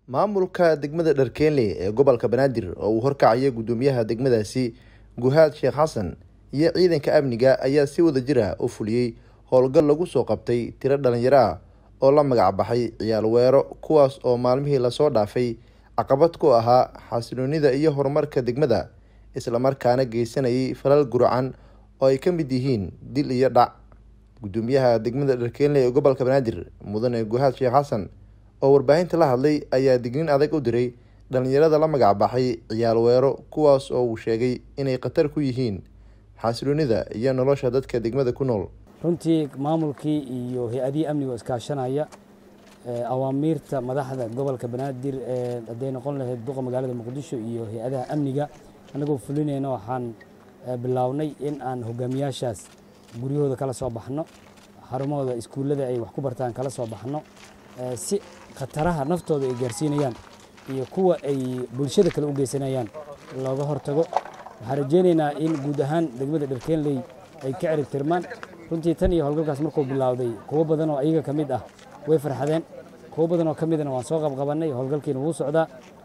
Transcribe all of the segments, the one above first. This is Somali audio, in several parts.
maamulka degmada dharkeenley ee gobolka banaadir oo uu horkacaya guddoomiyaha degmadaasi guhaad sheekh xasan iyo ciidanka amniga ayaa si wada jir ah u fuliyey howlgal lagu soo qabtay tiro dhalinyaro ah oo la magac baxay ciyaal weero kuwaas oo maalmihii lasoo dhaafay caqabad ku ahaa xasiloonida iyo horumarka degmada islamarkaana geysanayay falal guracan oo ay ka mid yihiin dil iyo dhac guddoomiyaha degmada dharkeenley ee gobolka banaadir mudane guhaad sheekh xasan oo warbaahinta la hadlay ayaa dignin adag u diray dhalinyarada la magac baxay ciyaal weero kuwaas oo uu sheegay inay khatar ku yihiin xasiloonida iyo nolosha dadka degmada ku nool runtii maamulkii iyo hay-adihii amniga oo iskaashanaya awaamiirta madaxda gobolka banaadir ee hadday noqon lahayd duqa magaalada muqdisho iyo hay-adaha amniga annagoo fulinayna waxaan bilownay in aan hogaamiyaashaas guryahooda kala soo baxno xarumahooda iskuullada ay wax ku bartaan kala soo baxno si khataraha naftooda ay gaarsiinayaan iyo kuwa ay bulshada kale u geysanayaan looga hortago waxaan rajeynaynaa in guud ahaan degmada dharkeenley ay ka cirib tirmaan runtii tan iyo howlgalkaas markuu bilowday kuwo badan oo ayaga ka mid ah way farxadeen kuwo badan oo ka midna waan soo qabqabannay howlgalkiina wuu socdaa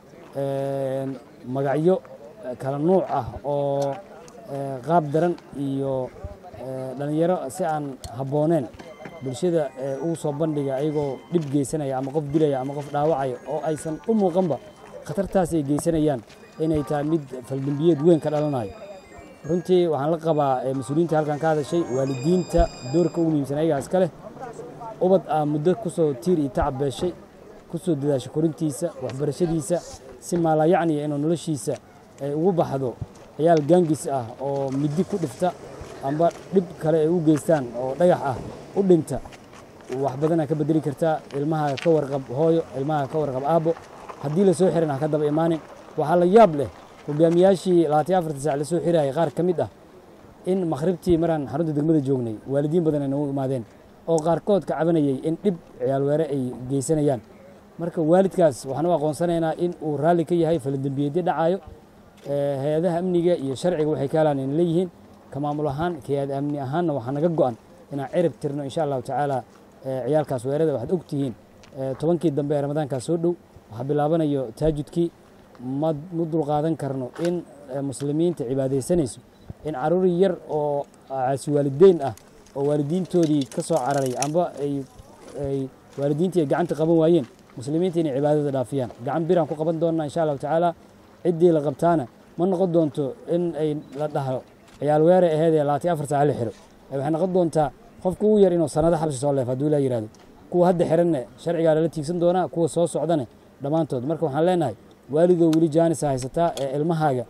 magacyo kala nuuc ah oo qaab daran iyo dhalinyaro si aan habbooneen bulshada ugu soo bandhiga ayagoo dhib geysanaya ama qof dilaya ama qof dhaawacaya oo aysan u muuqanba khatartaas ay geysanayaan inay tahay mid faldembiyeed weyn ka dhalanayo runtii waxaan la qabaa mas-uuliyiinta halkan ka hadashay waalidiinta doorka ugu muhiimsan ayagaa iska leh ubad aa muddo kusoo tiir iyo tacab beeshay kusoo dadaashay korintiisa waxbarashadiisa si maalayacniya inuu noloshiisa ay ugu baxdo ciyaal gaangis ah oo middi ku dhifta amba dhib kale ay u geystaan oo dhagax ah u dhinta wax badanaa ka bedeli kartaa ilmaha ka warqab hooyo ilmaha ka warqab aabbo haddii lasoo xiran ha ka daba imaanin waxaa la yaab leh hogaamiyaashii labaatan afarta saac lasoo xirayay qaar ka mid ah in makhribtii maraan xarunta degmada joognay waalidiin badan ay nagu imaadeen oo qaarkood ka cabanayay in dhib ciyaalweere ay geysanayaan marka waalidkaas waxaan u aqoonsanaynaa in uu raalli ka yahay faladembiyeedyo dhacayo hay-adaha amniga iyo sharciga waxay ka helaan inay leeyihiin ka maamul ahaan hay-ad amni ahaanna waxaa naga go-an inaan cirib tirno insha allahu tacaala ciyaalkaas weerada waxaad ogtihiin tobankii dambe ee ramadaankaas soo dhow waxaa bilaabanayo taajudkii ma ma dulqaadan karno in muslimiinta cibaadaysanayso in caruur yar oo caasi waalideyn ah oo waalidiintoodii ka soo cararay amba ay waalidiintii ay gacanta qaban waayeen muslimiinta inay cibaadada dhaafiyaan gacan biraan ku qaban doonnaa insha allahu tacaala ciddii la qabtaana ma noqon doonto in ay la dhaho ciyaal weere aheed ee labaatan afar saaca la xiro waxay noqon doontaa qofka ugu yar inuu sanado xabsi soo leef hadduu ilaa yihahdo kuwa hadda xiranne sharcigaa lala tiigsan doonaa kuwa soo socdane dhammaantood marka waxaan leenahay waalidoo weli jaanisa haysataa ee ilmahaaga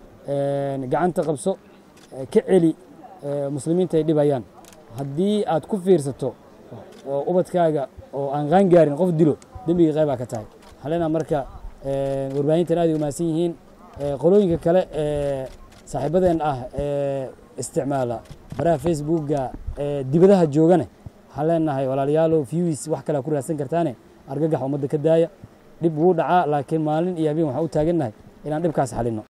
gacanta qabso ka celi muslimiinta ay dhibayaan haddii aad ku fiirsato oo ubadkaaga oo aan qaan gaarin qof dilo dembiga qaybaa ka tahay waxaan leenaha marka warbaahintan aad ay umahadsan yihiin qolooyinka kale ee saaxiibadeen ah ee isticmaala baraha facebookga ee dibadaha joogane waxaan leenahay walaalayaalow viewis wax kale ku raadsan kartaane argagax ummadda ka daaya dhib wuu dhacaa laakiin maalin iyo habeen waxaan u taagannahay inaan dhibkaas xalinno